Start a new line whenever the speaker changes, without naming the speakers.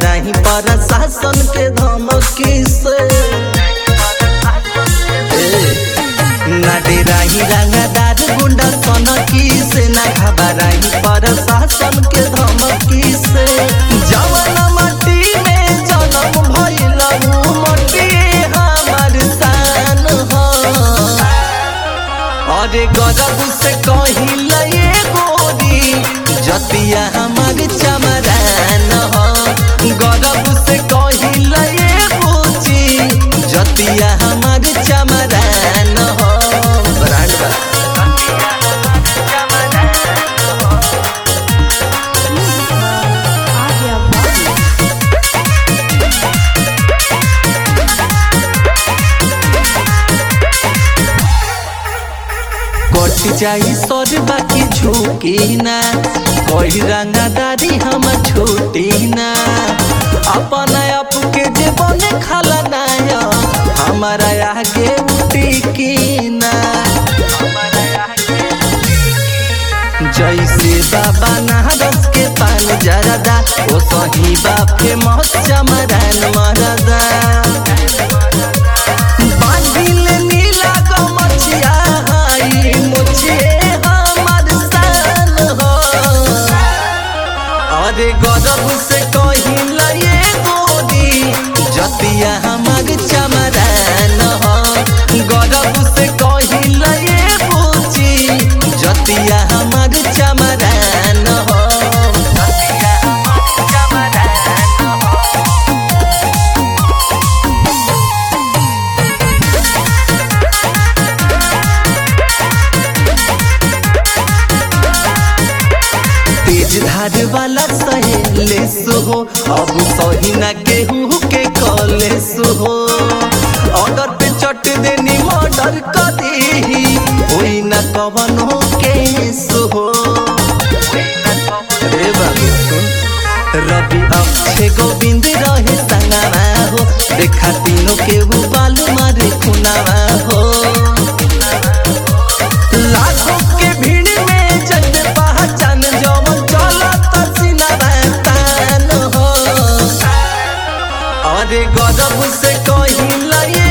घबराही प्रशासन के धमकी से ना डेराही रंगदार गुंडा सनकी से ना घबराही प्रशासन के धमकी से जवन माटी में जन्म भइल उ माटी हमार शान ह अरे गजब से कहिल ये गोरी जतिया हमार चमरान ह गजब से कहिल ये बूची जतिया हमार चमरान ह ब्रांड बा
Avia Body.
कट जाई सर बाकी झुकी ना कोई रंगादारी हम छूटी ना अपन आप के जीवन खाला नाया हमारा आगे टिकी ना जैसे बाबा नारस के पान जरदा ओ सही बाप के मौत चमरान मरदा बांधिल नीला गमछिया हाई मुछिए हमर सान हो अरे गजब से कहिल ये गोरी जतिया हमर चमरान हो गजब से कहिल ये बूची जतिया हमर चमरान हो जतिया हमर चमरान हो तेज धार वाला सहेले सुहो अब सही ना केहू के कले सुहो ऑर्डर पे चट देनी मर्डर कर दी होई ना कवनो के सुहो रे बाबू सुन रवि अक्षय गोविंद रहे संगवा हो देखा तीनों के बालू मारे खुनावा हो लाखों के भीड़ में जग पहचान जवन चलत सिनरा तान हो अरे गजब से कहिल ये